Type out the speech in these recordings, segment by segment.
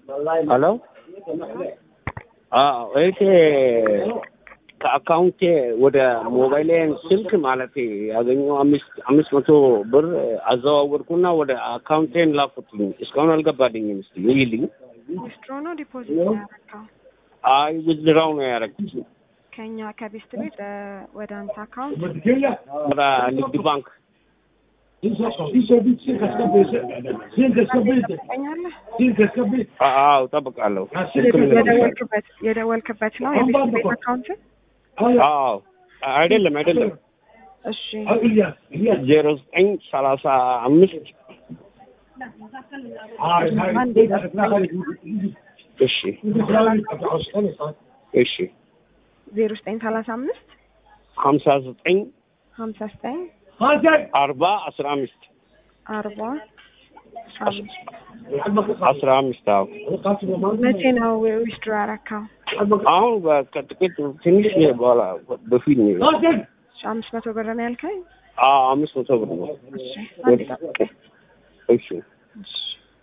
ሄሎ አዎ እህቴ ከአካውንቴ ወደ ሞባይሌን ስልክ ማለት ያገኘው አምስት አምስት መቶ ብር አዘዋወርኩና ወደ አካውንቴን ላኩትኝ። እስካሁን አልገባልኝም። እስኪ ይልኝ። ዊዝድሮ ነው ዲፖዚት ነው ያደረገው? አይ ውዝድራው ነው ያደረኩት ከኛ ከቤስት ቤት እ፣ ወደ አንተ አካውንት ወደ ንግድ ባንክ። ትጠኛለህ? አዎ እጠብቃለሁ። ስልክ ምን- የደወልክበት የደወልክበት ነው የቤስት ቤት አካውንት? አዎ አይደለም አይደለም እሺ ዜሮ ዘጠኝ ሰላሳ አምስት እሺ እሺ ዜሮ ዘጠኝ ሰላሳ አምስት ሀምሳ ዘጠኝ ሀምሳ ዘጠኝ አርባ አስራ አምስት አርባ አስራ አምስት አስራ አምስት አዎ መቼ ነው ዊዝድሮ ያደረከው? አሁን ከጥቂት ትንሽ በኋላ በፊት ነው እሺ አምስት መቶ ብር ነው ያልከኝ? አዎ አምስት መቶ ብር ነው እሺ አንድ ጠብቀኝ። እሺ እሺ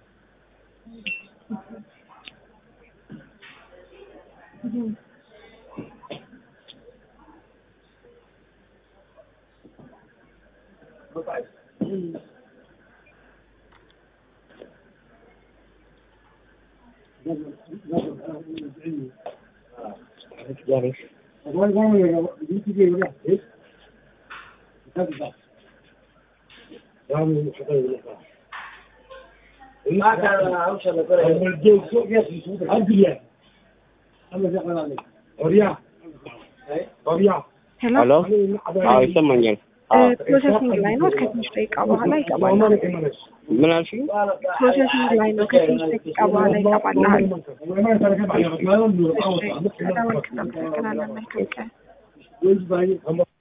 ሄሎ ሄሎ አዎ ይሰማኛል ፕሮሰሲንግ ላይ ነው። ከትንሽ ደቂቃ በኋላ ይገባል። ምን አልሽኝ ፕሮሰሲንግ ላይ ነው። ከትንሽ ደቂቃ በኋላ ይገባልሃል። እሺ፣ ስለደወልክ እናመሰግናለን። መልካም ቀን።